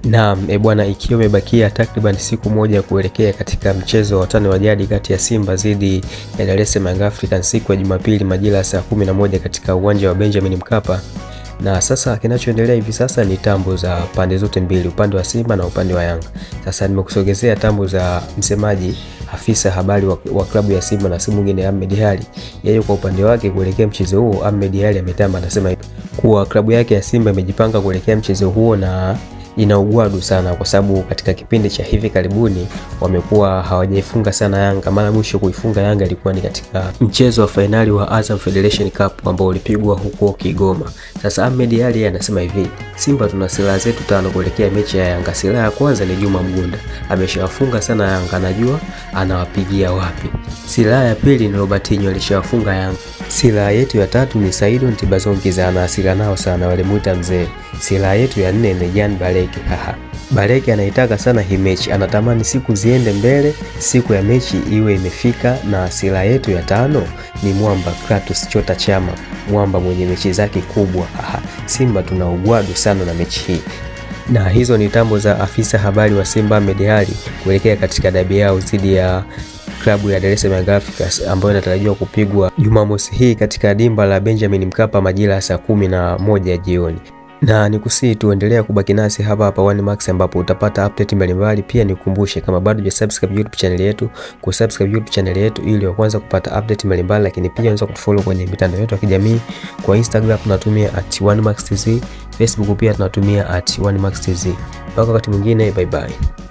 Naam, e bwana, ikiwa imebakia takriban siku moja kuelekea katika mchezo wa watani wa jadi kati ya Simba dhidi ya Dar es Salaam Young Africans siku ya Jumapili majira ya saa 11 katika uwanja wa Benjamin Mkapa. Na sasa kinachoendelea hivi sasa ni tambo za pande zote mbili, upande wa Simba na upande wa Yanga. Sasa nimekusogezea tambo za msemaji afisa habari wa, wa klabu ya Simba na si mwingine Ahmed Ally. Yeye kwa upande wake kuelekea mchezo huo, Ahmed Ally ametamba, anasema kuwa klabu yake ya Simba imejipanga kuelekea mchezo huo na ina ugwadu sana kwa sababu katika kipindi cha hivi karibuni wamekuwa hawajaifunga sana Yanga. Mara mwisho kuifunga Yanga ilikuwa ni katika mchezo wa fainali wa Azam Federation Cup ambao ulipigwa huko Kigoma. Sasa Ahmed Ally anasema hivi, Simba tuna silaha zetu tano kuelekea mechi ya Yanga. Silaha ya kwanza ni Juma Mgunda, ameshawafunga sana Yanga, anajua anawapigia wapi. Silaha ya pili ni Robertinho, alishawafunga Yanga. Silaha yetu ya tatu ni Saido Ntibazongiza, ana hasira nao sana, walimuita mzee. Silaha yetu ya nne ni Jan Baleke. Haha. Baleke anaitaka sana hii mechi, anatamani siku ziende mbele, siku ya mechi iwe imefika. Na silaha yetu ya tano ni Mwamba Kratos Chota Chama, Mwamba mwenye mechi zake kubwa. Haha. Simba tuna ugwadu sana na mechi hii na hizo ni tambo za afisa habari wa Simba Ahmed Ally kuelekea katika dabi yao dhidi ya klabu ya Dar es Salaam Young Africans ambayo inatarajiwa kupigwa Jumamosi hii katika dimba la Benjamin Mkapa majira ya saa kumi na moja jioni na nikusii tuendelea kubaki nasi hapa hapa One Max ambapo utapata update mbalimbali. Pia nikukumbushe kama bado hujasubscribe YouTube channel yetu, kusubscribe YouTube channel yetu ili wa kwanza kupata update mbalimbali, lakini pia unaweza kutufollow kwenye mitandao yetu ya kijamii. Kwa Instagram tunatumia at One Max TZ, Facebook pia tunatumia at One Max TZ. Mpaka wakati mwingine, bye bye.